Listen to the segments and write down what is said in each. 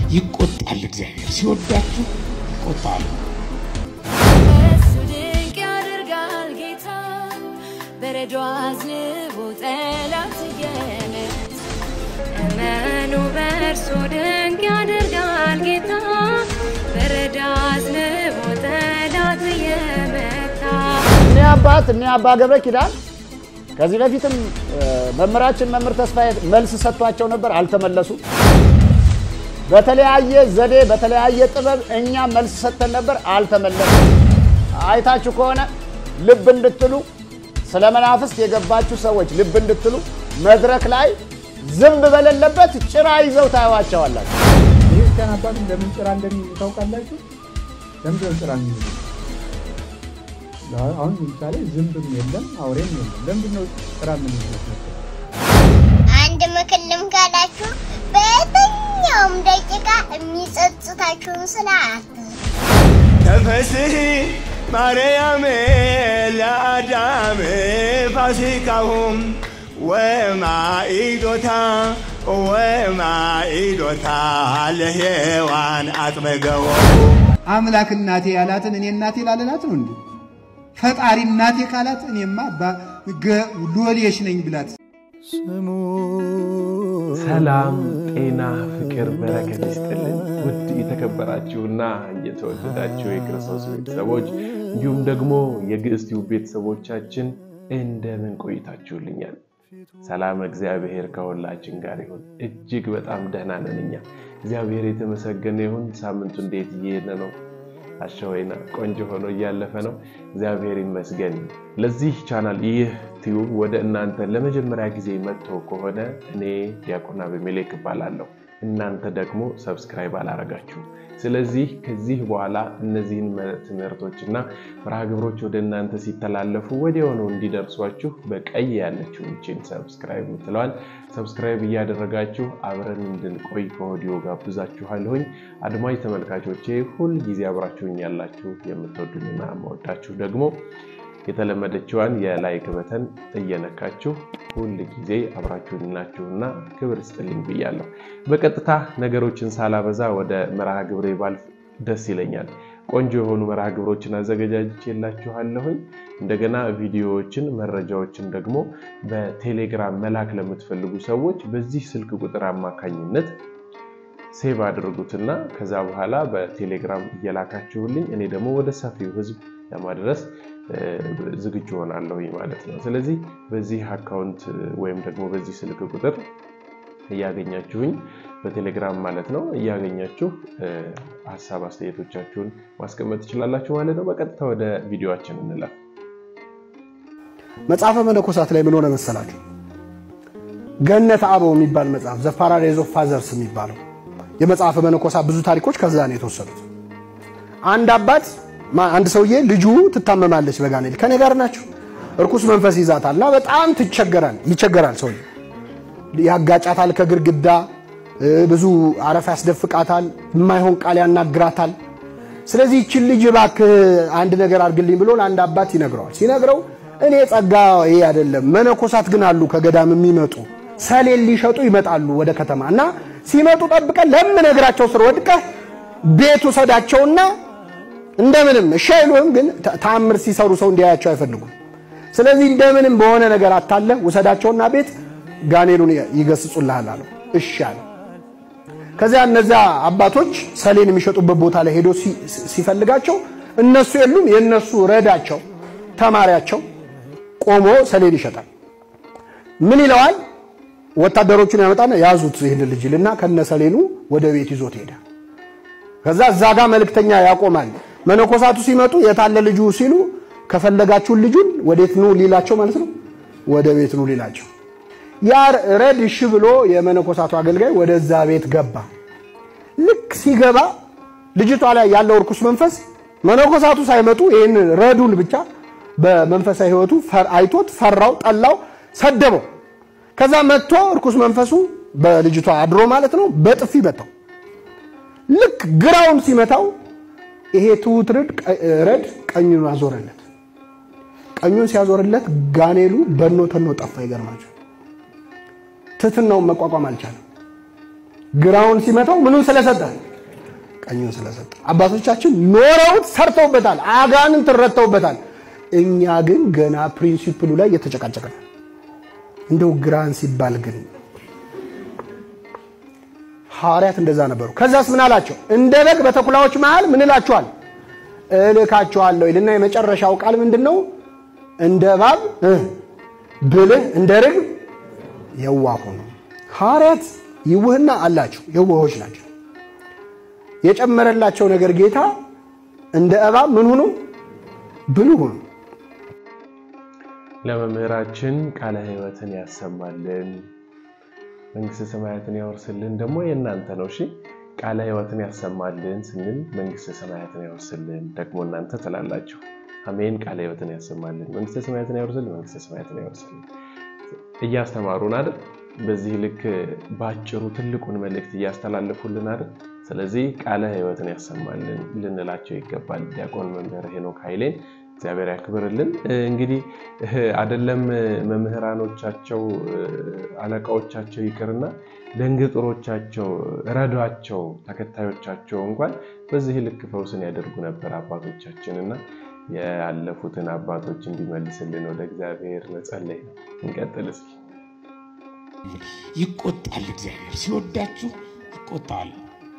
ይቆጣል። እግዚአብሔር ሲወዳችሁ ይቆጣል። እሱ ድንቅ ያደርጋል ጌታ በረዶ አዝንቦ ጠላት እየመታ እመኑ በእርሱ ድንቅ ያደርጋል ጌታ በረዶ አዝንቦ ጠላት እየመታ እኔ አባት እኔ አባ ገብረ ኪዳን ከዚህ በፊትም መምህራችን መምህር ተስፋዬ መልስ ሰጥቷቸው ነበር፣ አልተመለሱም። በተለያየ ዘዴ በተለያየ ጥበብ እኛ መልስ ሰጥተን ነበር፣ አልተመለሱም። አይታችሁ ከሆነ ልብ እንድትሉ ስለ መናፍስት የገባችሁ ሰዎች ልብ እንድትሉ መድረክ ላይ ዝንብ በሌለበት ጭራ ይዘው ታዩዋቸዋላችሁ። የክርስቲያን አባት ለምን ጭራ እንደሚይዙ ታውቃላችሁ? ለምንድን ነው ጭራ የሚይዙ? አሁን ለምሳሌ ዝንብም የለም አውሬም የለም። ለምንድን ነው ጭራ የምንይዙት? አንድ ምክር ልምከራችሁ። በየትኛውም ደቂቃ የሚጸጽታችሁን ስራ አትስሩ። ተፈስሒ ማርያም ለአዳም ፋሲካሁም ወማኢዶታ ወማኢዶታ ለሔዋን አጥመገቦ አምላክ እናቴ ያላትን እኔ እናቴ ላለላት ነው እንዴ? ፈጣሪ እናቴ ካላት እኔማ ሎሌሽ ነኝ ብላት ሰላም፣ ጤና፣ ፍቅር፣ በረከት ይስጥልን። ውድ የተከበራችሁና የተወደዳችሁ የክርስቶስ ቤተሰቦች እንዲሁም ደግሞ የግዕዝ ቲዩብ ቤተሰቦቻችን እንደምን ቆይታችሁልኛል? ሰላም እግዚአብሔር ከሁላችን ጋር ይሁን። እጅግ በጣም ደህና ነን እኛ። እግዚአብሔር የተመሰገነ ይሁን። ሳምንቱ እንዴት እየሄደ ነው? አሸወይና ቆንጆ ሆኖ እያለፈ ነው። እግዚአብሔር ይመስገን። ለዚህ ቻናል ይህ ቲዩብ ወደ እናንተ ለመጀመሪያ ጊዜ መጥቶ ከሆነ እኔ ዲያቆን አቤሜሌክ እባላለሁ። እናንተ ደግሞ ሰብስክራይብ አላረጋችሁ። ስለዚህ ከዚህ በኋላ እነዚህን ትምህርቶችና መርሃ ግብሮች ወደ እናንተ ሲተላለፉ ወዲያውኑ እንዲደርሷችሁ በቀይ ያለችው ይችን ሰብስክራይብ ምትለዋል ሰብስክራይብ እያደረጋችሁ አብረን እንድንቆይ ከወዲዮ ጋብዛችኋለሁኝ። አድማጭ ተመልካቾቼ ሁል ጊዜ አብራችሁኝ ያላችሁ የምትወዱኝና መወዳችሁ ደግሞ የተለመደችዋን የላይክ በተን እየነካችሁ ሁል ጊዜ አብራችሁኝ ናችሁና ክብር ስጥልኝ ብያለሁ። በቀጥታ ነገሮችን ሳላበዛ ወደ መርሃ ግብሬ ባልፍ ደስ ይለኛል። ቆንጆ የሆኑ መርሃ ግብሮችን አዘገጃጅቼላችኋለሁኝ። እንደገና ቪዲዮዎችን፣ መረጃዎችን ደግሞ በቴሌግራም መላክ ለምትፈልጉ ሰዎች በዚህ ስልክ ቁጥር አማካኝነት ሴቭ አድርጉትና ከዛ በኋላ በቴሌግራም እየላካችሁልኝ እኔ ደግሞ ወደ ሰፊው ሕዝብ ለማድረስ ዝግጁ ሆናለሁ ማለት ነው። ስለዚህ በዚህ አካውንት ወይም ደግሞ በዚህ ስልክ ቁጥር እያገኛችሁኝ በቴሌግራም ማለት ነው እያገኛችሁ ሀሳብ አስተያየቶቻችሁን ማስቀመጥ ትችላላችሁ ማለት ነው። በቀጥታ ወደ ቪዲዮችን እንለፍ። መጽሐፈ መነኮሳት ላይ ምን ሆነ መሰላችሁ? ገነት አበው የሚባል መጽሐፍ ዘ ፓራዳይዝ ኦፍ ፋዘርስ የሚባለው የመጽሐፈ መነኮሳት ብዙ ታሪኮች ከዛ ነው የተወሰዱት። አንድ አባት አንድ ሰውዬ ልጁ ትታመማለች በጋኔል ከኔ ጋር ናቸው። እርኩስ መንፈስ ይዛታል እና በጣም ትቸገራል ይቸገራል። ሰውዬ ያጋጫታል ከግድግዳ ብዙ አረፋ ያስደፍቃታል፣ የማይሆን ቃል ያናግራታል። ስለዚህ ይችን ልጅ እባክህ አንድ ነገር አድርግልኝ ብሎ ለአንድ አባት ይነግረዋል። ሲነግረው እኔ ጸጋ ይሄ አይደለም መነኮሳት ግን አሉ ከገዳም የሚመጡ ሰሌን ሊሸጡ ይመጣሉ ወደ ከተማ እና ሲመጡ ጠብቀን ለምነግራቸው ስር ወድቀህ ቤት ውሰዳቸውና እንደምንም እሺ አይሉህም፣ ግን ተአምር ሲሰሩ ሰው እንዲያያቸው አይፈልጉም። ስለዚህ እንደምንም በሆነ ነገር አታለ ውሰዳቸውና ቤት ጋኔሉን ይገስጹልሃል አለው። እሺ አለ። ከዚያ እነዚያ አባቶች ሰሌን የሚሸጡበት ቦታ ላይ ሄዶ ሲፈልጋቸው እነሱ የሉም። የእነሱ ረዳቸው ተማሪያቸው ቆሞ ሰሌን ይሸጣል። ምን ይለዋል? ወታደሮቹን ያመጣና ያዙት ይህን ልጅ ይልና ከነ ሰሌኑ ወደ ቤት ይዞት ሄዳል። ከዛ እዛ ጋር መልእክተኛ ያቆማል። መነኮሳቱ ሲመጡ የታለ ልጁ ሲሉ ከፈለጋችሁን ልጁን ወዴት ኑ ሊላቸው ማለት ነው፣ ወደ ቤት ኑ ሊላቸው። ያ ረድ እሺ ብሎ የመነኮሳቱ አገልጋይ ወደዛ ቤት ገባ። ልክ ሲገባ ልጅቷ ላይ ያለው እርኩስ መንፈስ መነኮሳቱ ሳይመጡ ይህን ረዱን ብቻ በመንፈሳዊ ሕይወቱ አይቶት ፈራው፣ ጠላው፣ ሰደበው። ከዛ መጥቶ እርኩስ መንፈሱ በልጅቷ አድሮ ማለት ነው በጥፊ መታው። ልክ ግራውን ሲመታው ይሄ ትሁት ረድ ቀኙን አዞረለት። ቀኙን ሲያዞርለት ጋኔሉ በኖ ተኖ ጠፋ። ይገርማቸው ትህትናውን መቋቋም አልቻለም። ግራውን ሲመታው ምኑን ስለሰጠ ቀኙን ስለሰጠ። አባቶቻችን ኖረውት ሰርተውበታል፣ አጋንንት ረድተውበታል። እኛ ግን ገና ፕሪንሲፕሉ ላይ እየተጨቃጨቀ ነው። እንደው ግራን ሲባል ግን ሐዋርያት እንደዛ ነበሩ። ከዛስ ምን አላቸው? እንደ በግ በተኩላዎች መሃል ምን እላችኋል? እልካችኋለሁ ይልና የመጨረሻው ቃል ምንድን ነው? እንደ እባብ ብልህ እንደ ርግብ የዋህ ሁኑ። ሐዋርያት ይውህና አላቸው፣ የዋሆች ናቸው። የጨመረላቸው ነገር ጌታ እንደ እባብ ምን ሁኑ? ብልህ ሁኑ። ለመምህራችን ቃለ ሕይወትን ያሰማልን፣ መንግስተ ሰማያትን ያወርስልን። ደግሞ የእናንተ ነው። እሺ ቃለ ሕይወትን ያሰማልን ስንል መንግስተ ሰማያትን ያወርስልን ደግሞ እናንተ ትላላችሁ። አሜን። ቃለ ሕይወትን ያሰማልን፣ መንግስተ ሰማያትን ያወርስልን፣ መንግስተ ሰማያትን ያወርስልን። እያስተማሩን አይደል? በዚህ ልክ በአጭሩ ትልቁን መልእክት እያስተላለፉልን አይደል? ስለዚህ ቃለ ሕይወትን ያሰማልን ልንላቸው ይገባል። ዲያቆን መምህር ሄኖክ ኃይሌን እግዚአብሔር ያክብርልን። እንግዲህ አደለም መምህራኖቻቸው አለቃዎቻቸው ይቅርና ደንግጥሮቻቸው ረዷቸው ተከታዮቻቸው እንኳን በዚህ ልክ ፈውስን ያደርጉ ነበር አባቶቻችን እና ያለፉትን አባቶች እንዲመልስልን ወደ እግዚአብሔር መጸለይ ነው። እንቀጥል እስኪ። ይቆጣል። እግዚአብሔር ሲወዳችሁ ይቆጣል፣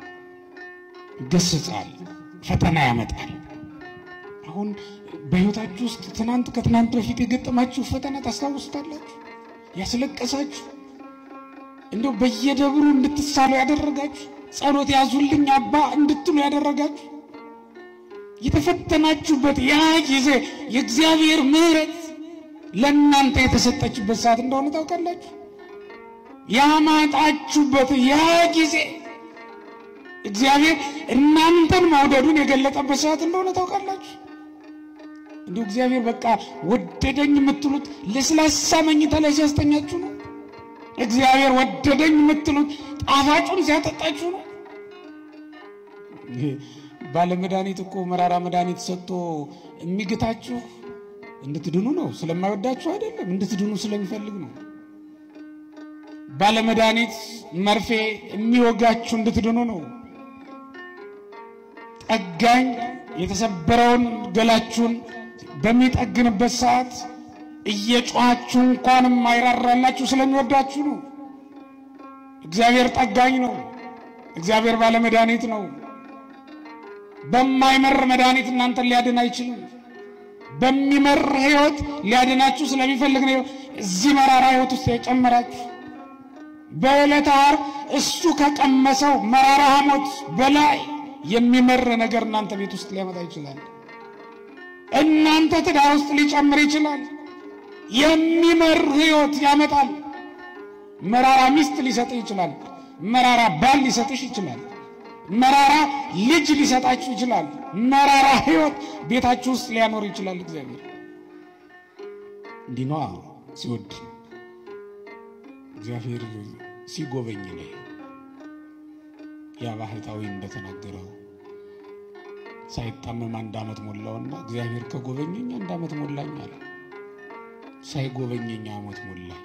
ይገስጻል፣ ፈተና ያመጣል። አሁን በህይወታችሁ ውስጥ ትናንት ከትናንት በፊት የገጠማችሁ ፈተና ታስታውሱታላችሁ? ያስለቀሳችሁ እንደው በየደብሩ እንድትሳሉ ያደረጋችሁ ጸሎት ያዙልኝ አባ እንድትሉ ያደረጋችሁ የተፈተናችሁበት ያ ጊዜ የእግዚአብሔር ምሕረት ለእናንተ የተሰጠችበት ሰዓት እንደሆነ ታውቃላችሁ። ያማጣችሁበት ያ ጊዜ እግዚአብሔር እናንተን መውደዱን የገለጠበት ሰዓት እንደሆነ ታውቃላችሁ። እንዲሁ እግዚአብሔር በቃ ወደደኝ የምትሉት ለስላሳ መኝታ ላይ ሲያስተኛችሁ ነው። እግዚአብሔር ወደደኝ የምትሉት ጣፋጩን ሲያጠጣችሁ ነው። ባለመድኃኒት እኮ መራራ መድኃኒት ሰጥቶ የሚግታችሁ እንድትድኑ ነው። ስለማይወዳችሁ አይደለም፣ እንድትድኑ ስለሚፈልግ ነው። ባለመድኃኒት መርፌ የሚወጋችሁ እንድትድኑ ነው። ጠጋኝ የተሰበረውን ገላችሁን በሚጠግንበት ሰዓት እየጮኻችሁ እንኳንም አይራራላችሁ ስለሚወዳችሁ ነው። እግዚአብሔር ጠጋኝ ነው። እግዚአብሔር ባለመድኃኒት ነው። በማይመር መድኃኒት እናንተን ሊያድን አይችልም። በሚመር ሕይወት ሊያድናችሁ ስለሚፈልግ ነው እዚህ መራራ ሕይወት ውስጥ የጨመራችሁ። በዕለተ ዓርብ እሱ ከቀመሰው መራራ ሐሞት በላይ የሚመር ነገር እናንተ ቤት ውስጥ ሊያመጣ ይችላል። እናንተ ትዳር ውስጥ ሊጨምር ይችላል። የሚመር ሕይወት ያመጣል። መራራ ሚስት ሊሰጥህ ይችላል። መራራ ባል ሊሰጥሽ ይችላል። መራራ ልጅ ሊሰጣችሁ ይችላል። መራራ ሕይወት ቤታችሁ ውስጥ ሊያኖር ይችላል። እግዚአብሔር እንዲህ ነዋ ሲወድ እግዚአብሔር ሲጎበኝ ነው። ያ ባህታዊ እንደተናገረው ሳይታመም አንድ ዓመት ሞላውና እግዚአብሔር ከጎበኘኝ አንድ ዓመት ሞላኝ አለ። ሳይጎበኘኝ ዓመት ሞላኝ።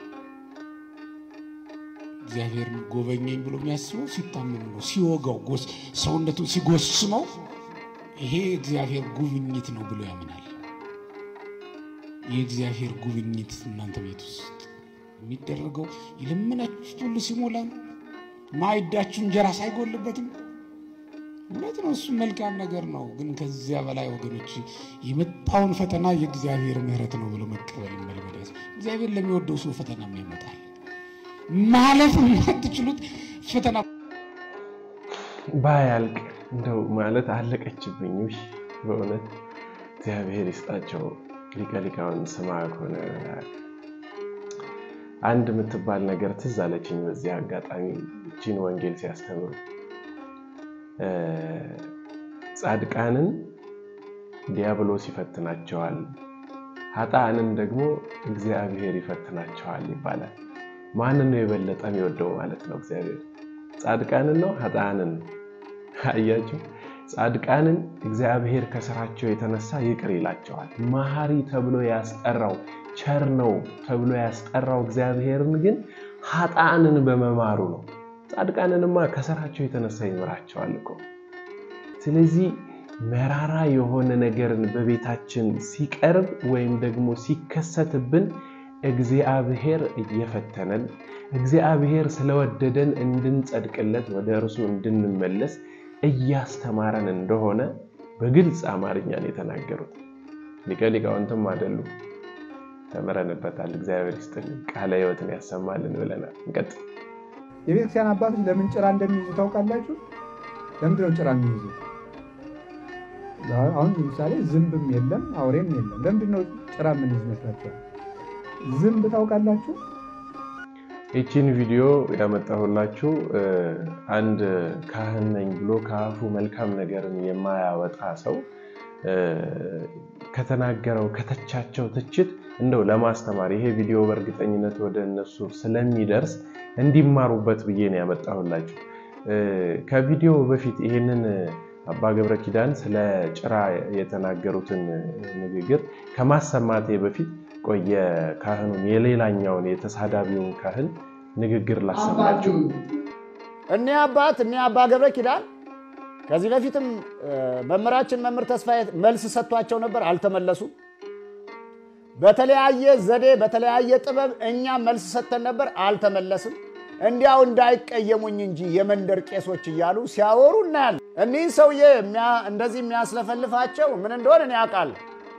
እግዚአብሔር ጎበኘኝ ብሎ የሚያስበው ሲታመም ነው፣ ሲወጋው ሰውነቱን ሲጎስመው ይሄ እግዚአብሔር ጉብኝት ነው ብሎ ያምናል። የእግዚአብሔር ጉብኝት እናንተ ቤት ውስጥ የሚደረገው የለመናችሁት ሁሉ ሲሞላ ነው። ማዕዳችሁ እንጀራ ሳይጎልበትም እውነት ነው። እሱ መልካም ነገር ነው። ግን ከዚያ በላይ ወገኖች የመጣውን ፈተና የእግዚአብሔር ምሕረት ነው ብሎ መቀበል መልመድ ያዝ። እግዚአብሔር ለሚወደው ሰው ፈተና ይመጣል። ማለፍ የማትችሉት ፈተና ባያልቅ እንደው ማለት አለቀችብኝ። ውይ በእውነት እግዚአብሔር ይስጣቸው ሊቀ ሊቃውንት ስምዐ ኮነ አንድ የምትባል ነገር ትዝ አለችኝ። በዚህ አጋጣሚ እቺን ወንጌል ሲያስተምሩ ጻድቃንን ዲያብሎስ ይፈትናቸዋል፣ ኃጥአንን ደግሞ እግዚአብሔር ይፈትናቸዋል ይባላል። ማንን ነው የበለጠ የሚወደው ማለት ነው? እግዚአብሔር ጻድቃንን ነው ኃጥአንን? አያችሁ፣ ጻድቃንን እግዚአብሔር ከስራቸው የተነሳ ይቅር ይላቸዋል። መሐሪ ተብሎ ያስጠራው ቸር ነው ተብሎ ያስጠራው እግዚአብሔርን ግን ኃጥአንን በመማሩ ነው። ጻድቃንንማ ከስራቸው የተነሳ ይምራቸዋል እኮ። ስለዚህ መራራ የሆነ ነገርን በቤታችን ሲቀርብ ወይም ደግሞ ሲከሰትብን እግዚአብሔር እየፈተነን እግዚአብሔር ስለወደደን እንድንጸድቅለት ወደ እርሱ እንድንመለስ እያስተማረን እንደሆነ በግልጽ አማርኛን የተናገሩት ሊቀ ሊቃውንትም አይደሉም። ተምረንበታል። እግዚአብሔር ይስጥልን፣ ቃለ ሕይወትን ያሰማልን ብለናል። እንቀጥል። የቤተክርስቲያን አባቶች ለምን ጭራ እንደሚይዙ ታውቃላችሁ? ለምንድን ነው ጭራ የሚይዙ? አሁን ለምሳሌ ዝንብም የለም አውሬም የለም። ለምንድን ነው ጭራ የምንይዝ ይመስላችኋል? ዝንብ ታውቃላችሁ? ይቺን ቪዲዮ ያመጣሁላችሁ አንድ ካህን ነኝ ብሎ ከአፉ መልካም ነገርን የማያወጣ ሰው ከተናገረው ከተቻቸው ትችት እንደው ለማስተማር ይሄ ቪዲዮ በእርግጠኝነት ወደ እነሱ ስለሚደርስ እንዲማሩበት ብዬ ነው ያመጣሁላችሁ። ከቪዲዮ በፊት ይሄንን አባ ገብረ ኪዳን ስለ ጭራ የተናገሩትን ንግግር ከማሰማቴ በፊት ቆየ ካህኑን የሌላኛውን የተሳዳቢውን ካህን ንግግር ላሰማችሁ። እኒህ አባት እኒህ አባ ገብረ ኪዳን ከዚህ በፊትም መምህራችን መምህር ተስፋዬ መልስ ሰጥቷቸው ነበር፣ አልተመለሱም። በተለያየ ዘዴ በተለያየ ጥበብ እኛ መልስ ሰጥተን ነበር፣ አልተመለስም። እንዲያው እንዳይቀየሙኝ እንጂ የመንደር ቄሶች እያሉ ሲያወሩ እናያለን። እኒህ ሰውዬ እንደዚህ የሚያስለፈልፋቸው ምን እንደሆነ እኔ አውቃለሁ።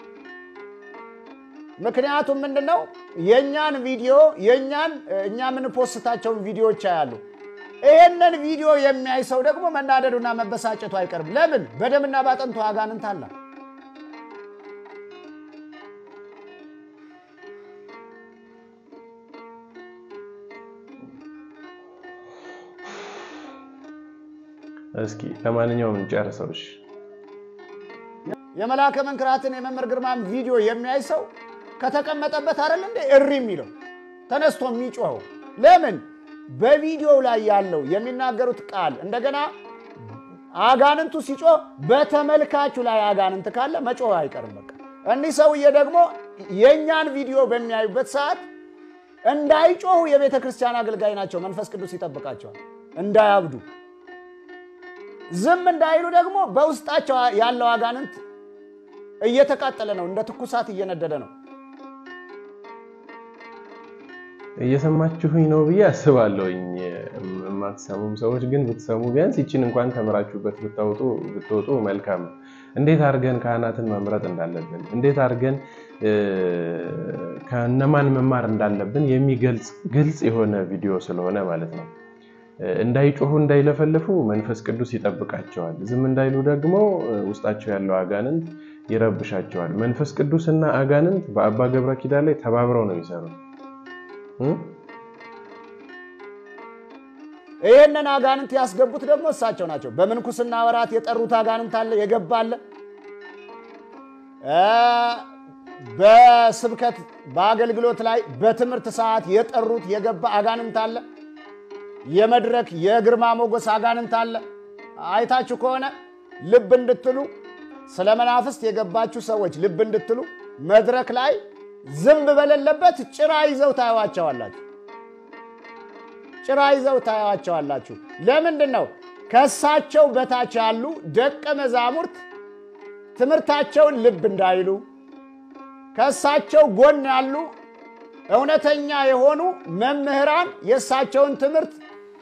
ምክንያቱም ምንድን ነው የእኛን ቪዲዮ የእኛን እኛ የምንፖስታቸውን ቪዲዮዎች ያያሉ። ይሄንን ቪዲዮ የሚያይ ሰው ደግሞ መናደዱና መበሳጨቱ አይቀርም። ለምን? በደምና ባጥንቱ አጋንንት አለ። እስኪ ለማንኛውም እንጨርሰው። እሺ የመልአከ መንክራትን የመምህር ግርማን ቪዲዮ የሚያይ ሰው ከተቀመጠበት አይደል እንደ እሪ የሚለው ተነስቶ የሚጮኸው ለምን? በቪዲዮው ላይ ያለው የሚናገሩት ቃል እንደገና አጋንንቱ ሲጮህ በተመልካቹ ላይ አጋንንት ካለ መጮህ አይቀርም። በቃ እኒህ ሰውዬ ደግሞ የእኛን ቪዲዮ በሚያዩበት ሰዓት እንዳይጮሁ የቤተ ክርስቲያን አገልጋይ ናቸው። መንፈስ ቅዱስ ይጠብቃቸዋል እንዳያብዱ። ዝም እንዳይሉ ደግሞ በውስጣቸው ያለው አጋንንት እየተቃጠለ ነው፣ እንደ ትኩሳት እየነደደ ነው። እየሰማችሁኝ ነው ብዬ አስባለሁኝ። የማትሰሙም ሰዎች ግን ብትሰሙ ቢያንስ ይችን እንኳን ተምራችሁበት ብታወጡ ብትወጡ መልካም ነው። እንዴት አድርገን ካህናትን መምረጥ እንዳለብን፣ እንዴት አድርገን ከነማን መማር እንዳለብን የሚገልጽ ግልጽ የሆነ ቪዲዮ ስለሆነ ማለት ነው። እንዳይጮሁ እንዳይለፈልፉ መንፈስ ቅዱስ ይጠብቃቸዋል። ዝም እንዳይሉ ደግሞ ውስጣቸው ያለው አጋንንት ይረብሻቸዋል። መንፈስ ቅዱስና አጋንንት በአባ ገብረ ኪዳን ላይ ተባብረው ነው የሚሰሩት። ይህንን አጋንንት ያስገቡት ደግሞ እሳቸው ናቸው። በምንኩስና ወራት የጠሩት አጋንንት አለ፣ የገባ አለ። በስብከት በአገልግሎት ላይ በትምህርት ሰዓት የጠሩት የገባ አጋንንት አለ። የመድረክ የግርማ ሞገስ አጋንንት አለ። አይታችሁ ከሆነ ልብ እንድትሉ ስለ መናፍስት የገባችሁ ሰዎች ልብ እንድትሉ መድረክ ላይ ዝንብ በሌለበት ጭራ ይዘው ታየዋቸዋላችሁ። ጭራ ይዘው ታየዋቸዋላችሁ። ለምንድን ነው? ከእሳቸው በታች ያሉ ደቀ መዛሙርት ትምህርታቸውን ልብ እንዳይሉ ከእሳቸው ጎን ያሉ እውነተኛ የሆኑ መምህራን የእሳቸውን ትምህርት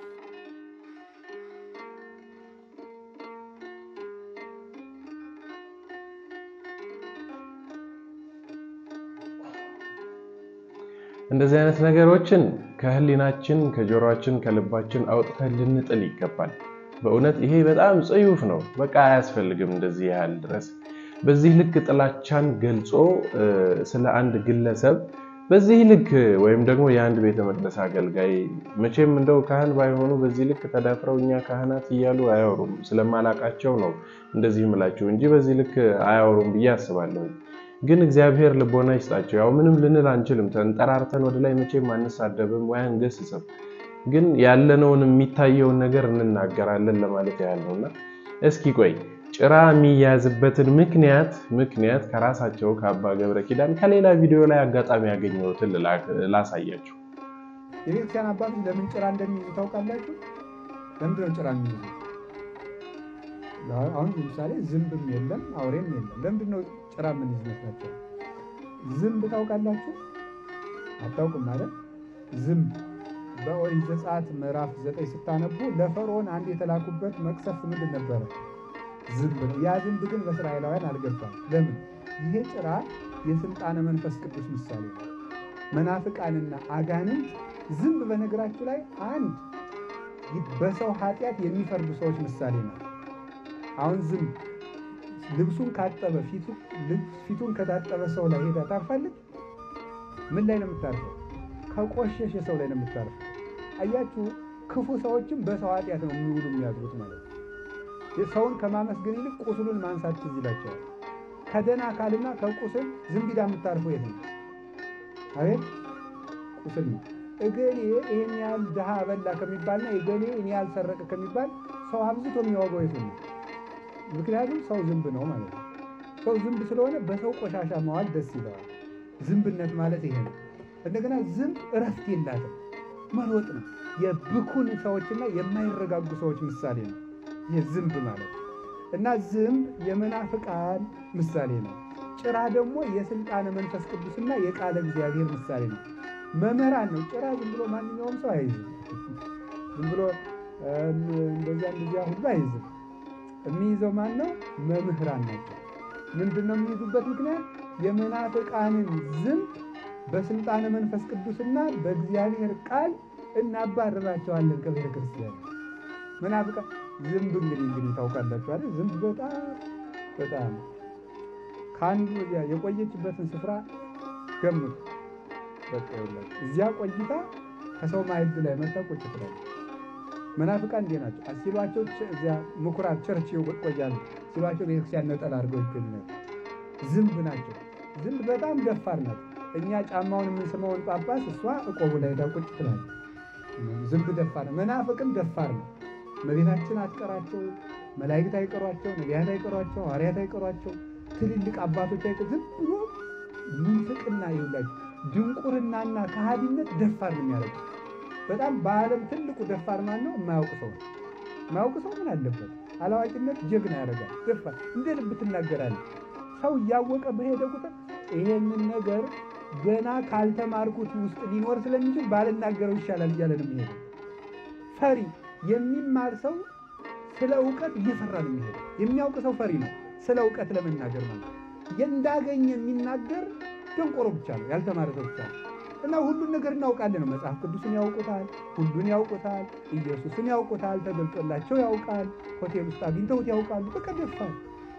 እንደዚህ አይነት ነገሮችን ከህሊናችን፣ ከጆሮአችን፣ ከልባችን አውጥተን ልንጥል ይገባል። በእውነት ይሄ በጣም ጽዩፍ ነው። በቃ አያስፈልግም እንደዚህ ያህል ድረስ በዚህ ልክ ጥላቻን ገልጾ ስለ አንድ ግለሰብ በዚህ ልክ ወይም ደግሞ የአንድ ቤተ መቅደስ አገልጋይ መቼም እንደው ካህን ባይሆኑ በዚህ ልክ ተዳፍረው እኛ ካህናት እያሉ አያወሩም። ስለማላቃቸው ነው እንደዚህ ምላችሁ እንጂ በዚህ ልክ አያወሩም ብዬ አስባለሁ። ግን እግዚአብሔር ልቦና ይስጣቸው። ያው ምንም ልንል አንችልም። ተንጠራርተን ወደ ላይ መቼም አንሳደብም ወይ አንገስጽም። ግን ያለነውን የሚታየውን ነገር እንናገራለን ለማለት ያህል ነውና እስኪ ቆይ ጭራ የሚያዝበትን ምክንያት ምክንያት ከራሳቸው ከአባ ገብረ ኪዳን ከሌላ ቪዲዮ ላይ አጋጣሚ ያገኘሁትን ላሳያችሁ። የቤተክርስቲያን አባቶች ለምን ጭራ እንደሚይዙ ታውቃላችሁ? ለምንድን ነው ጭራ የሚይዙት? አሁን ለምሳሌ ዝንብም የለም አውሬም የለም። ለምንድን ነው ጭራ የምንይዝ ይመስላችኋል? ዝንብ ታውቃላችሁ? አታውቅም ማለት ዝንብ በኦሪት ዘጸአት ምዕራፍ ዘጠኝ ስታነቡ ለፈርዖን አንድ የተላኩበት መቅሰፍት ምንድን ነበረ? ዝንብ ነው። ያ ዝንብ ግን በእስራኤላውያን አልገባም። ለምን? ይሄ ጭራ የስልጣነ መንፈስ ቅዱስ ምሳሌ ነው። መናፍቃንና አጋንንት ዝንብ በነገራችሁ ላይ አንድ በሰው ኃጢአት የሚፈርዱ ሰዎች ምሳሌ ነው። አሁን ዝንብ ልብሱን ካጠበ ፊቱን ከታጠበ ሰው ላይ ሄዳ ታርፋለች? ምን ላይ ነው የምታርፈው? ከቆሸሸ ሰው ላይ ነው የምታርፈው። አያችሁ፣ ክፉ ሰዎችም በሰው ኃጢአት ነው የሚውሉ የሚያድሩት ማለት ነው። ሰውን ከማመስገን ይልቅ ቁስሉን ማንሳት ትዝ ይላቸዋል። ከደህና አካልና ከቁስል ዝንቢዳ የምታርፈው የት ነው? አቤት ቁስል ነው። እገሌ ይህን ያህል ድሃ በላ ከሚባልና እገሌ እኔ ያልሰረቀ ከሚባል ሰው አብዝቶ የሚያወገው የት ነው? ምክንያቱም ሰው ዝንብ ነው ማለት ነው። ሰው ዝንብ ስለሆነ በሰው ቆሻሻ መዋል ደስ ይለዋል። ዝንብነት ማለት ይሄ ነው። እንደገና ዝንብ እረፍት የላትም፣ መሮጥ ነው። የብኩን ሰዎችና የማይረጋጉ ሰዎች ምሳሌ ነው ይህ ዝንብ ማለት እና ዝንብ የመናፍቃን ምሳሌ ነው። ጭራ ደግሞ የስልጣነ መንፈስ ቅዱስና የቃለ እግዚአብሔር ምሳሌ ነው። መምህራን ነው። ጭራ ዝም ብሎ ማንኛውም ሰው አይዝም። ዝም ብሎ እንደዚያ እንደዚያ ሁሉ አይዝም። የሚይዘው ማን ነው? መምህራን ናቸው። ምንድን ነው የሚይዙበት ምክንያት? የመናፍቃንን ዝንብ በስልጣነ መንፈስ ቅዱስና በእግዚአብሔር ቃል እናባርራቸዋለን ከቤተ ክርስቲያን። መናፍቃን ዝንብ እንግዲህ እንግዲህ ታውቃላችሁ አይደል? ዝንብ በጣም በጣም ከአንዱ የቆየችበትን ስፍራ ገምቱ። በቃ ይኸውላችሁ እዚያ ቆይታ ከሰው ማዕድ ላይ መታ ቁጭ ትላለች። መናፍቃን እንዲህ ናቸው። ሲሏቸው እዚያ ምኩራብ ቸርች ይቆያሉ። ሲሏቸው ቤተክርስቲያን ነጠላ አድርገው ይገኛሉ። ዝንብ ናቸው። ዝንብ በጣም ደፋር ናት። እኛ ጫማውን የምንስመውን ጳጳስ እሷ እቆቡ ላይ ሄዳ ቁጭ ትላለች። ዝንብ ደፋር ነው። መናፍቅም ደፋር ነው። እመቤታችን አትቀራቸው፣ መላእክት አይቀሯቸው፣ ነቢያት አይቀሯቸው፣ ሐዋርያት አይቀሯቸው፣ ትልልቅ አባቶች አይቀ ዝም ብሎ ምንፍቅና ይውላችሁ ድንቁርናና ከሃዲነት ደፋር ነው የሚያደርገው። በጣም በዓለም ትልቁ ደፋር ማን ነው? የማያውቅ ሰው ነው። የማያውቅ ሰው ምን አለበት? አላዋቂነት ጀግና ያደርጋል። ደፋር እንደ ልብ ትናገራለህ። ሰው እያወቀ በሄደ ቁጥር ይሄንን ነገር ገና ካልተማርኩት ውስጥ ሊኖር ስለሚችል ባልናገረው ይሻላል እያለ ነው የሚሄደው። ፈሪ የሚማር ሰው ስለ እውቀት እየፈራ ነው የሚሄደው። የሚያውቅ ሰው ፈሪ ነው፣ ስለ እውቀት ለመናገር ማለት እንዳገኘ የሚናገር ደንቆሮ ብቻ ነው፣ ያልተማረ ሰው ብቻ ነው። እና ሁሉን ነገር እናውቃለን ነው። መጽሐፍ ቅዱስን ያውቁታል፣ ሁሉን ያውቁታል፣ ኢየሱስን ያውቁታል፣ ተገልጦላቸው ያውቃል፣ ሆቴል ውስጥ አግኝተውት ያውቃሉ። በቃ ደፋር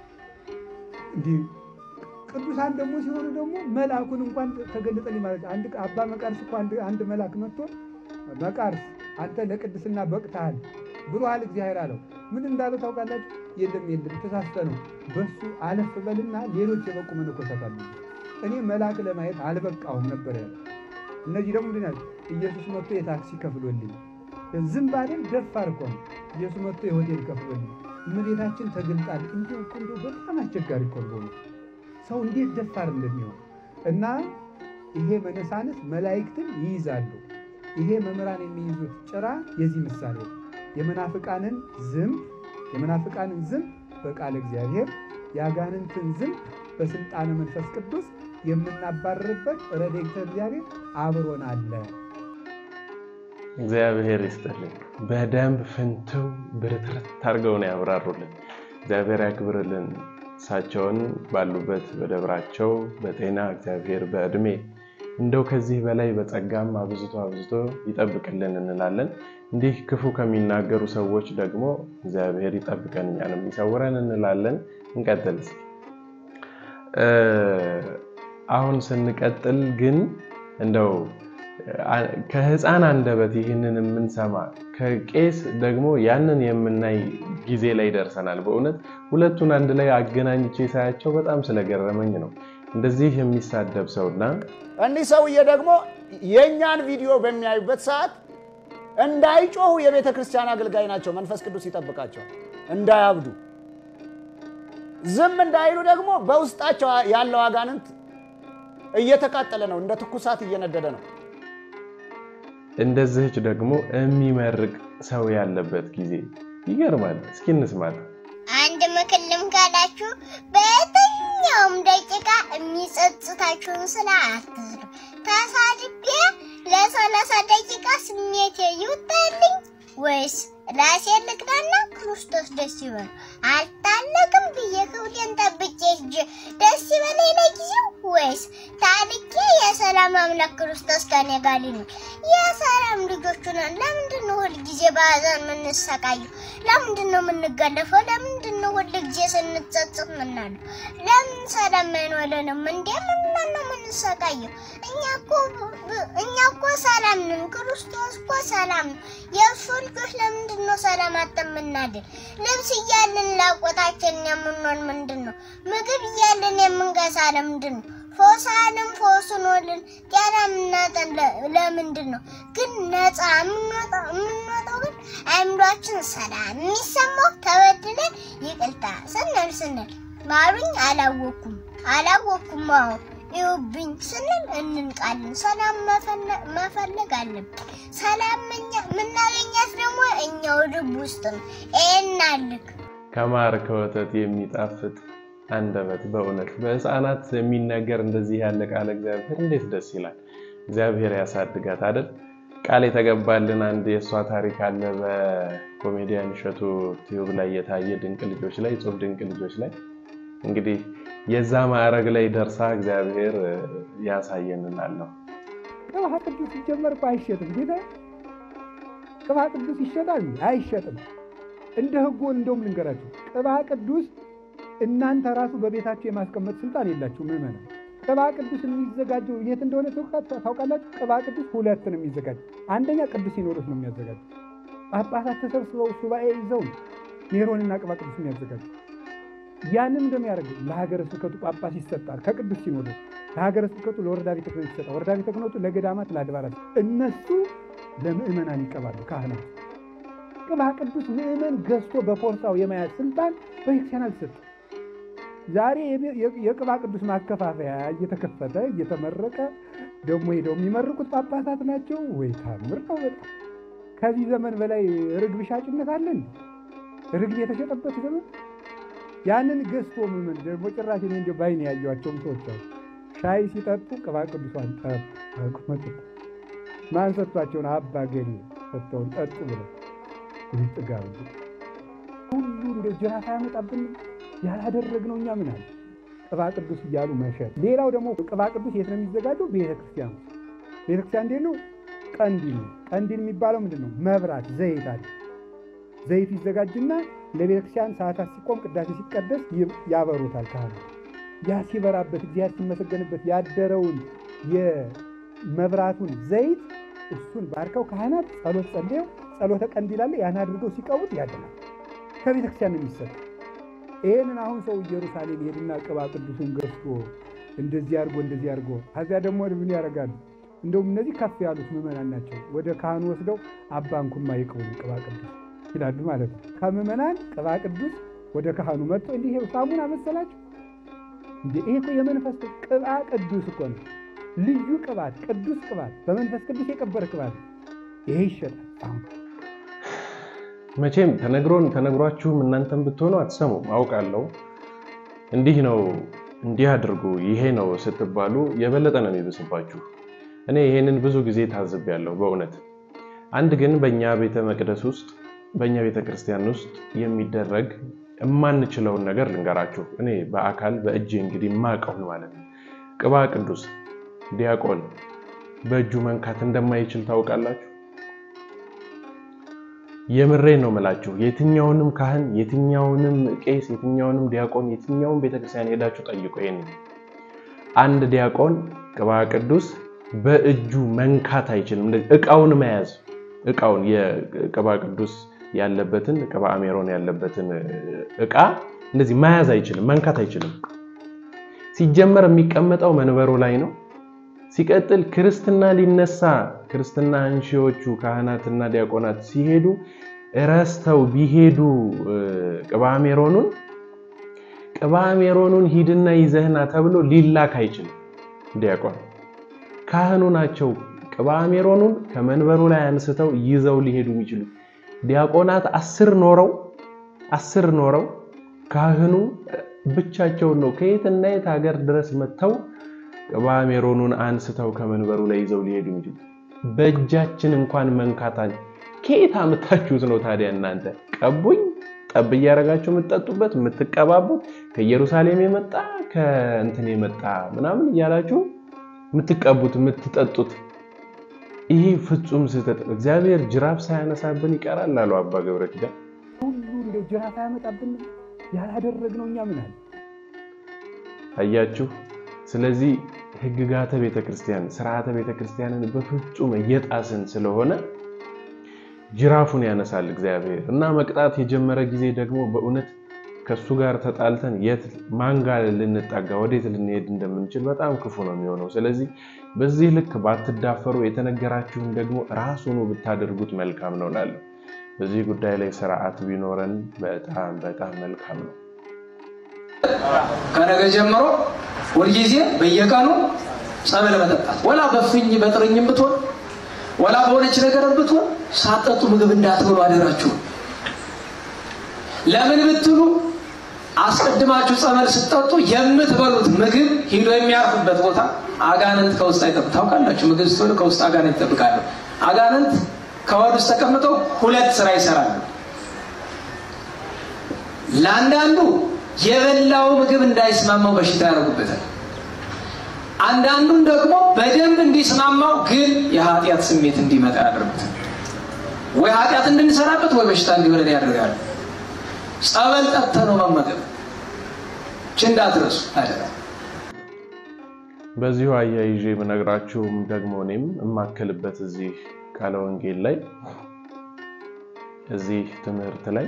እንዲህ ቅዱሳን ደግሞ ሲሆኑ ደግሞ መልአኩን እንኳን ተገለጠልኝ ማለት አንድ አባ መቃርስ እኮ አንድ መልአክ መጥቶ መቃርስ አንተ ለቅድስና በቅተሃል ብሎሃል እግዚአብሔር አለው። ምን እንዳለው ታውቃላችሁ? የለም የለም ተሳስተ ነው። በሱ አለፍ በልና ሌሎች የበቁ መነኮሳት አሉ። እኔ መልአክ ለማየት አልበቃሁም ነበር ያለ። እነዚህ ደግሞ ምንድን ናቸው? ኢየሱስ መጥቶ የታክሲ ከፍሎልኝ፣ ዝም ባለን ደፋር እኮ ነው። ኢየሱስ መጥቶ የሆቴል ከፍሎልኝ፣ እመቤታችን ተገልጣል። እንዲሁ እኮ እንዲሁ በጣም አስቸጋሪ እኮ ነው ሰው እንዴት ደፋር እንደሚሆን እና ይሄ መነሳንስ መላእክትን ይይዛሉ። ይሄ መምህራን የሚይዙት ጭራ የዚህ ምሳሌ ነው። የመናፍቃንን ዝንብ የመናፍቃንን ዝንብ በቃለ እግዚአብሔር የአጋንንትን ዝንብ በስልጣነ መንፈስ ቅዱስ የምናባርርበት ረድኤተ እግዚአብሔር አብሮን አለ። እግዚአብሔር ይስጥልኝ። በደንብ ፍንትው ብርትርት አድርገው ነው ያብራሩልን። እግዚአብሔር ያክብርልን። እሳቸውን ባሉበት በደብራቸው በጤና እግዚአብሔር በእድሜ እንደው ከዚህ በላይ በጸጋም አብዝቶ አብዝቶ ይጠብቅልን እንላለን። እንዲህ ክፉ ከሚናገሩ ሰዎች ደግሞ እግዚአብሔር ይጠብቀን እኛንም ይሰውረን እንላለን። እንቀጥል እስኪ። አሁን ስንቀጥል ግን እንደው ከህፃን አንደበት ይህንን የምንሰማ ከቄስ ደግሞ ያንን የምናይ ጊዜ ላይ ደርሰናል። በእውነት ሁለቱን አንድ ላይ አገናኝቼ ሳያቸው በጣም ስለገረመኝ ነው። እንደዚህ የሚሳደብ ሰውና እኒህ ሰውዬ ደግሞ የእኛን ቪዲዮ በሚያዩበት ሰዓት እንዳይጮሁ የቤተ ክርስቲያን አገልጋይ ናቸው። መንፈስ ቅዱስ ይጠብቃቸዋል እንዳያብዱ። ዝም እንዳይሉ ደግሞ በውስጣቸው ያለው አጋንንት እየተቃጠለ ነው፣ እንደ ትኩሳት እየነደደ ነው። እንደዚህች ደግሞ የሚመርቅ ሰው ያለበት ጊዜ ይገርማል። እስኪ እንስማት። አንድ ምክር ልምከራችሁ፣ በየትኛውም ደቂቃ የሚጸጽታችሁን ስራ አትስሩ። ተሳድቤ ለሰላሳ ደቂቃ ስሜቴ ይውጣልኝ ወይስ ራሴ ልቅናና ክርስቶስ ደስ ይበል አልታለቅም ብዬ ክብዴን ጠብቄ ሂጅ ደስ ይበለኝ ለጊዜው ወይስ ታልቄ የሰላም አምላክ ክርስቶስ ከኔ ጋር ሊኖር የሰላም ልጆቹ ነን። ለምንድን ነው ሁልጊዜ በሀዘን የምንሰቃየው? ለምንድን ነው የምንገለፈው? ለምንድን ነው ሁልጊዜ ስንጸጽት ምናለው? ለምን ሰላም አይኖረንም? እንዴ ምንድን ነው የምንሰቃየው? እኛ እኮ እኛ እኮ ሰላም ነን። ክርስቶስ እኮ ሰላም ነው። የእሱ ልጆች ለምንድን ነው ሰላም አጠምናድን? ልብስ እያለን ላቆታችን የምንሆን ምንድን ነው? ምግብ እያለን የምንገሳ ለምንድን ነው? ፎሳንም ፎስኖልን ጤና የምናጠን ለምንድን ነው? ግን ነፃ የምንወጣው የምንወጣው ግን አእምሯችን ሰላም የሚሰማው ተበድለን ይቅርታ ስንል ስንል ማሩኝ አላወኩም አላወኩም አዎ ይውብኝ ስንል እንንቃለን። ሰላም መፈለግ አለብን። ሰላም የምናገኛት ደግሞ እኛው ልብ ውስጥ ነው። ይናልክ ከማር ከወተት የሚጣፍጥ አንደበት በእውነት በሕፃናት የሚነገር እንደዚህ ያለ ቃል እግዚአብሔር እንዴት ደስ ይላል። እግዚአብሔር ያሳድጋት አይደል? ቃል የተገባልን አንድ የእሷ ታሪክ አለ በኮሜዲያን እሸቱ ቲዩብ ላይ የታየ ድንቅ ልጆች ላይ ጽሁፍ ድንቅ ልጆች ላይ እንግዲህ የዛ ማዕረግ ላይ ደርሳ እግዚአብሔር ያሳየንላለሁ። ቅባ ቅዱስ ሲጀመር እኮ አይሸጥም። ጌታ ቅባ ቅዱስ ይሸጣል? አይሸጥም። እንደ ሕጉ እንደውም ልንገራችሁ፣ ቅባ ቅዱስ እናንተ ራሱ በቤታችሁ የማስቀመጥ ስልጣን የላችሁ ምዕመናን። ቅባ ቅዱስ የሚዘጋጀው የት እንደሆነ ታውቃላችሁ? ቅባ ቅዱስ ሁለት ነው የሚዘጋጀው። አንደኛ ቅዱስ ሲኖዶስ ነው የሚያዘጋጀው። ጳጳሳት ተሰብስበው ሱባኤ ይዘው ሜሮንና ቅባ ቅዱስ የሚያዘጋጁ ያንን እንደሚያደርግ ለሀገረ ስብከቱ ጳጳስ ይሰጣል ከቅዱስ ሲኖዶስ፣ ለሀገረ ስብከቱ ለወረዳ ቤተ ክህነት ይሰጣል። ወረዳ ቤተ ክህነቱ ለገዳማት፣ ለአድባራት፣ እነሱ ለምእመናን ይቀባሉ። ካህናት ቅባ ቅዱስ ምእመን ገዝቶ በፖርሳው የመያዝ ስልጣን በቤተክርስቲያን አልተሰጠም። ዛሬ የቅባ ቅዱስ ማከፋፈያ እየተከፈተ እየተመረቀ ደግሞ ሄደው የሚመርቁት ጳጳሳት ናቸው ወይ? ታምር ነው በጣም ከዚህ ዘመን በላይ ርግብ ሻጭነት አለን? ርግብ የተሸጠበት ዘመን ያንን ገዝቶ ምምን ደግሞ ጭራሽ እኔ እንዲያው ባይኔ ያየኋቸውም ሰዎች አሉ። ሻይ ሲጠጡ ቅባ ቅዱሷን ጠጡ። ማን ሰጥቷቸውን? አባ ገሌ ሰጥተውን ጠጡ ብለው ጥጋብ ሁሉ እንደ ጅራፍ ያመጣብን ያላደረግነው እኛ ምን አለ ቅባ ቅዱስ እያሉ መሸጥ። ሌላው ደግሞ ቅባ ቅዱስ የት ነው የሚዘጋጀው? ቤተክርስቲያን። ቤተክርስቲያን እንዴት ነው? ቀንዲል ነው። ቀንዲል የሚባለው ምንድን ነው? መብራት ዘይት አለ። ዘይት ይዘጋጅና ለቤተክርስቲያን ሰዓታት ሲቆም ቅዳሴ ሲቀደስ ያበሩታል ካህኑ። ያ ሲበራበት እግዚአብሔር ሲመሰገንበት ያደረውን የመብራቱን ዘይት እሱን ባርከው ካህናት ጸሎት ጸልየው ጸሎተ ቀንዲል አለ ያን አድርገው ሲቀቡት ያድናል። ከቤተክርስቲያን ነው የሚሰጥ። ይህንን አሁን ሰው ኢየሩሳሌም ሄድና ቅባ ቅዱሱን ገዝቶ እንደዚህ አድርጎ እንደዚህ አድርጎ ከዚያ ደግሞ ምን ያደርጋሉ? እንደውም እነዚህ ከፍ ያሉት ምዕመናን ናቸው። ወደ ካህኑ ወስደው አባ እንኩማ ይቅቡን ቅባ ቅዱስ ይላሉ ማለት ነው። ከምዕመናን ቅባ ቅዱስ ወደ ካህኑ መጥቶ እንዲህ ይኸው ሳሙና መሰላችሁ እንዴ? ይሄ እኮ የመንፈስ ቅባ ቅዱስ እኮ ነው። ልዩ ቅባት፣ ቅዱስ ቅባት፣ በመንፈስ ቅዱስ የቀበረ ቅባት ይሄ ይሸጣል አሁን መቼም ተነግሮን ተነግሯችሁም እናንተም ብትሆኑ አትሰሙም፣ አውቃለሁ። እንዲህ ነው እንዲህ አድርጉ ይሄ ነው ስትባሉ የበለጠ ነው የሚብስባችሁ። እኔ ይሄንን ብዙ ጊዜ ታዝቤያለሁ በእውነት። አንድ ግን በእኛ ቤተ መቅደስ ውስጥ በእኛ ቤተ ክርስቲያን ውስጥ የሚደረግ የማንችለውን ነገር ልንገራችሁ። እኔ በአካል በእጅ እንግዲህ የማውቀውን ማለት ነው። ቅባ ቅዱስ ዲያቆን በእጁ መንካት እንደማይችል ታውቃላችሁ። የምሬን ነው የምላችሁ። የትኛውንም ካህን፣ የትኛውንም ቄስ፣ የትኛውንም ዲያቆን፣ የትኛውን ቤተክርስቲያን ሄዳችሁ ጠይቁ። ይሄን አንድ ዲያቆን ቅባ ቅዱስ በእጁ መንካት አይችልም። እቃውን መያዝ እቃውን የቅባ ቅዱስ ያለበትን ቅባ አሜሮን ያለበትን እቃ እንደዚህ መያዝ አይችልም፣ መንካት አይችልም። ሲጀመር የሚቀመጠው መንበሩ ላይ ነው። ሲቀጥል ክርስትና ሊነሳ ክርስትና አንሺዎቹ ካህናትና ዲያቆናት ሲሄዱ ረስተው ቢሄዱ ቅባ ሜሮኑን ቅባ ሜሮኑን ሂድና ይዘህና ተብሎ ሊላክ አይችልም። ዲያቆን ካህኑ ናቸው ቅባ ሜሮኑን ከመንበሩ ላይ አንስተው ይዘው ሊሄዱ የሚችሉ ዲያቆናት አስር ኖረው አስር ኖረው ካህኑ ብቻቸውን ነው ከየትና የት ሀገር ድረስ መጥተው ቅባ ሜሮኑን አንስተው ከመንበሩ ላይ ይዘው ሊሄዱ እንጂ በእጃችን እንኳን መንካታል። ከየት አምታችሁት ነው ታዲያ እናንተ? ቀቡኝ ጠብ እያደረጋችሁ የምትጠጡበት የምትቀባቡት ከኢየሩሳሌም የመጣ ከእንትን የመጣ ምናምን እያላችሁ የምትቀቡት የምትጠጡት ይህ ፍጹም ስህተት። እግዚአብሔር ጅራፍ ሳያነሳብን ይቀራል አሉ አባ ገብረ ኪዳን። ሁሉ እንደው ጅራፍ አያመጣብን ያላደረግነው እኛ ምን አለ? አያችሁ። ስለዚህ ህግጋተ ቤተክርስቲያን ስርዓተ ቤተክርስቲያንን በፍጹም እየጣስን ስለሆነ ጅራፉን ያነሳል እግዚአብሔር እና መቅጣት የጀመረ ጊዜ ደግሞ በእውነት ከሱ ጋር ተጣልተን የት ማን ጋር ልንጣጋ ወዴት ልንሄድ እንደምንችል በጣም ክፉ ነው የሚሆነው። ስለዚህ በዚህ ልክ ባትዳፈሩ፣ የተነገራችሁን ደግሞ ራሱኑ ብታደርጉት መልካም ነው እላለሁ። በዚህ ጉዳይ ላይ ስርዓት ቢኖረን በጣም በጣም መልካም ነው። ከነገ ጀምሮ ሁልጊዜ በየቀኑ ጸበል መጠጣት ወላ በፍኝ በጥርኝም ብትሆን ወላ በሆነች ነገር ብትሆን ሳጠጡ ምግብ እንዳትበሉ አደራችሁ። ለምን ብትሉ አስቀድማችሁ ጸበል ስትጠጡ የምትበሉት ምግብ ሂዶ የሚያርፍበት ቦታ አጋንንት ከውስጥ አይጠብቅ። ታውቃላችሁ፣ ምግብ ስትበሉ ከውስጥ አጋንንት ይጠብቃሉ። አጋንንት ከወድ ውስጥ ተቀምጠው ሁለት ስራ ይሰራሉ። ለአንዳንዱ የበላው ምግብ እንዳይስማማው በሽታ ያደርጉበታል። አንዳንዱን ደግሞ በደንብ እንዲስማማው ግን የኃጢአት ስሜት እንዲመጣ ያደርጉታል። ወይ ኃጢአት እንድንሰራበት ወይ በሽታ እንዲሆነን ያደርጋሉ። ጸበል ጠጥተህ ነው መመገብ እንዳትረሱ አደራ። በዚሁ አያይዤ የምነግራችሁም ደግሞ እኔም የማከልበት እዚህ ቃለ ወንጌል ላይ እዚህ ትምህርት ላይ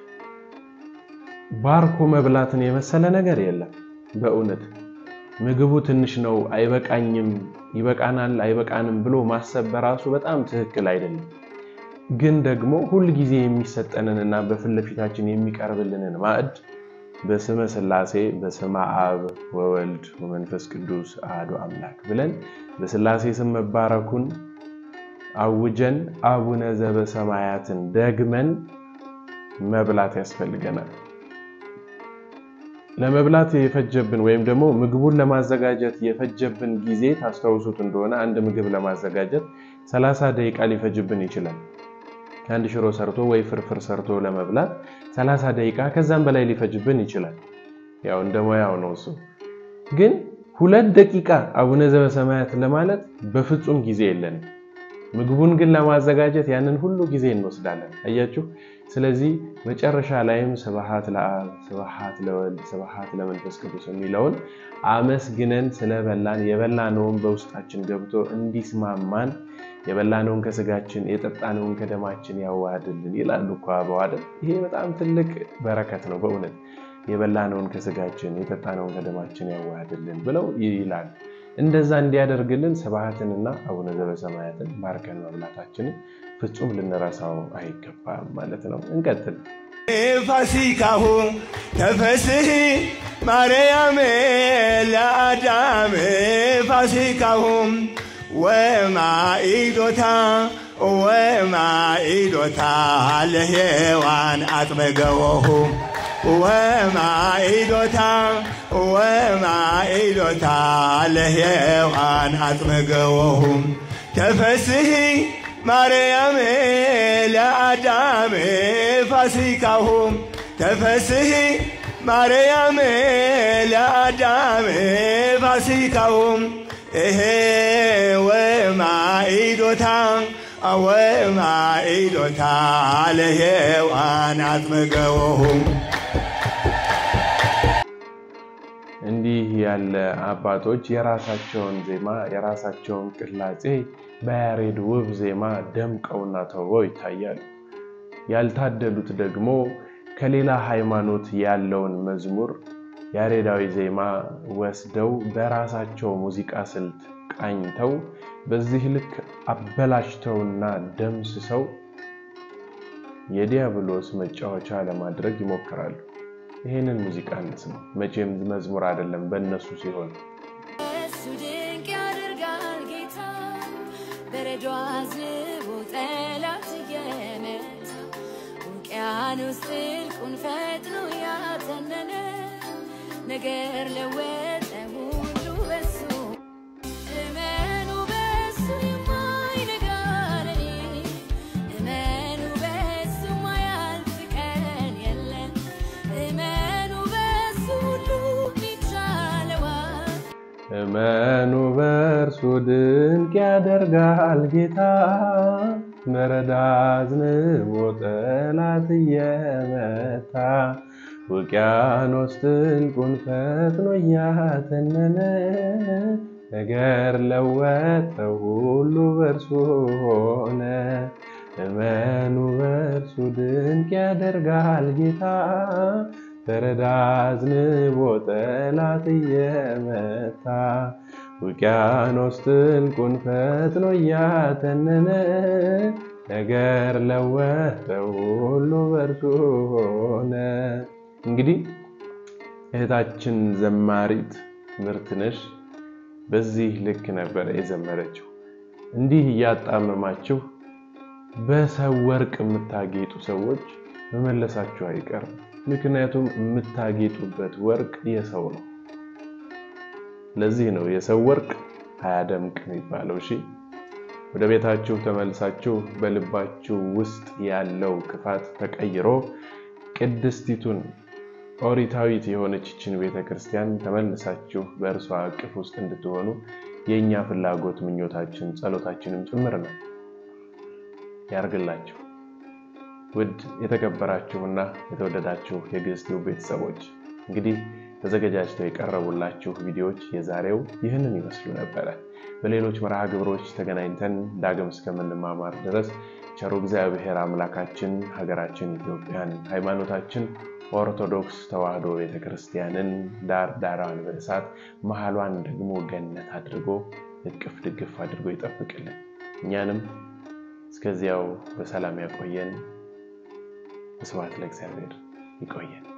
ባርኮ መብላትን የመሰለ ነገር የለም። በእውነት ምግቡ ትንሽ ነው፣ አይበቃኝም፣ ይበቃናል፣ አይበቃንም ብሎ ማሰብ በራሱ በጣም ትክክል አይደለም። ግን ደግሞ ሁል ጊዜ የሚሰጠንንና በፊት ለፊታችን የሚቀርብልንን ማዕድ በስመ ሥላሴ በስመ አብ ወወልድ ወመንፈስ ቅዱስ አሐዱ አምላክ ብለን በሥላሴ ስም መባረኩን አውጀን አቡነ ዘበሰማያትን ደግመን መብላት ያስፈልገናል። ለመብላት የፈጀብን ወይም ደግሞ ምግቡን ለማዘጋጀት የፈጀብን ጊዜ ታስታውሱት እንደሆነ አንድ ምግብ ለማዘጋጀት 30 ደቂቃ ሊፈጅብን ይችላል። አንድ ሽሮ ሰርቶ ወይ ፍርፍር ሰርቶ ለመብላት 30 ደቂቃ ከዛም በላይ ሊፈጅብን ይችላል። ያው እንደ ሙያው ነው እሱ። ግን ሁለት ደቂቃ አቡነ ዘበሰማያት ለማለት በፍጹም ጊዜ የለንም። ምግቡን ግን ለማዘጋጀት ያንን ሁሉ ጊዜ እንወስዳለን። አያችሁ። ስለዚህ መጨረሻ ላይም ስብሐት ለአብ ስብሐት ለወልድ ስብሐት ለመንፈስ ቅዱስ የሚለውን አመስግነን ስለበላን የበላነውን በውስጣችን ገብቶ እንዲስማማን የበላነውን ከስጋችን የጠጣነውን ከደማችን ያዋህድልን ይላሉ እኮ አበው አይደል? ይሄ በጣም ትልቅ በረከት ነው በእውነት የበላነውን ከስጋችን የጠጣነውን ከደማችን ያዋህድልን ብለው ይላል። እንደዛ እንዲያደርግልን ስብሐትንና አቡነ ዘበሰማያትን ባርከን መብላታችንን ፍጹም ልንረሳው አይገባም ማለት ነው። እንቀጥል። ፋሲካሁ ተፈስሒ ማርያም ለአዳም ፋሲካሁ ወማኢዶታ ወማኢዶታ ለሔዋን አጥመገወሁ ወማኢዶታ ወማኢዶታ ለሔዋን አጥመገወሁ ተፈስሒ ማርያም ለአዳም ፋሲካሁ ተፈስሒ ማርያም ለአዳም ፋሲካሁ እሄ ወማኢዶታ ወማኢዶታ ለሔዋን አጥመገወሁ እንዲህ ያለ አባቶች የራሳቸውን ዜማ የራሳቸውን ቅላጼ በያሬድ ውብ ዜማ ደምቀውና ተውበው ይታያሉ። ያልታደሉት ደግሞ ከሌላ ሃይማኖት ያለውን መዝሙር ያሬዳዊ ዜማ ወስደው በራሳቸው ሙዚቃ ስልት ቃኝተው በዚህ ልክ አበላሽተውና ደምስሰው የዲያብሎስ መጫወቻ ለማድረግ ይሞክራሉ። ይህንን ሙዚቃ እንስማ። መቼም መዝሙር አይደለም በእነሱ ሲሆን እሱ ድንቅ ያደርጋል ጌታ በረዶ አዝንቦ ጠላት እየመታ ውቅያኖስ ጥልቁን ፈጥኖ ያተነነ ነገር ለወጠ ሁሉ በሱ እመኑ በሱ የማይነጋ ሌሊት እመኑ በሱ የማያልፍ ቀን የለም እመኑ በሱ ሁሉ ይቻለዋል እመኑ በእርሱ ድንቅ ያደርጋል ጌታ መረዳ አዝንቦ ጠላት እየመታ ውቅያኖስ ጥልቁን ፈጥኖ እያተነነ ነገር ለወጠው ሁሉ በእርሱ ሆነ። እመኑ በእርሱ ድንቅ ያደርጋል ጌታ በረዳ አዝንቦ ጠላት እየመታ ውቅያኖስ ጥልቁን ፈጥኖ እያተነነ ነገር ለወጠው ሁሉ በእርሱ ሆነ። እንግዲህ እህታችን ዘማሪት ምርትነሽ በዚህ ልክ ነበረ የዘመረችው። እንዲህ እያጣመማችሁ በሰው ወርቅ የምታጌጡ ሰዎች መመለሳችሁ አይቀርም። ምክንያቱም የምታጌጡበት ወርቅ የሰው ነው። ለዚህ ነው የሰው ወርቅ አያደምቅ የሚባለው። እሺ ወደ ቤታችሁ ተመልሳችሁ በልባችሁ ውስጥ ያለው ክፋት ተቀይሮ ቅድስቲቱን ኦሪታዊት የሆነችችን ቤተ ክርስቲያን ተመልሳችሁ በእርሷ እቅፍ ውስጥ እንድትሆኑ የእኛ ፍላጎት፣ ምኞታችን፣ ጸሎታችንም ጭምር ነው። ያርግላችሁ። ውድ የተከበራችሁና የተወደዳችሁ የግዕዝ ቲዩብ ቤተሰቦች እንግዲህ ተዘገጃጅተው የቀረቡላችሁ ቪዲዮዎች የዛሬው ይህንን ይመስሉ ነበረ። በሌሎች መርሃ ግብሮች ተገናኝተን ዳግም እስከምንማማር ድረስ ቸሩ እግዚአብሔር አምላካችን ሀገራችን ኢትዮጵያን፣ ሃይማኖታችን ኦርቶዶክስ ተዋሕዶ ቤተክርስቲያንን ዳር ዳሯን በእሳት መሀሏን ደግሞ ገነት አድርጎ እቅፍ ድግፍ አድርጎ ይጠብቅልን። እኛንም እስከዚያው በሰላም ያቆየን። ስብሐት ለእግዚአብሔር። ይቆየን።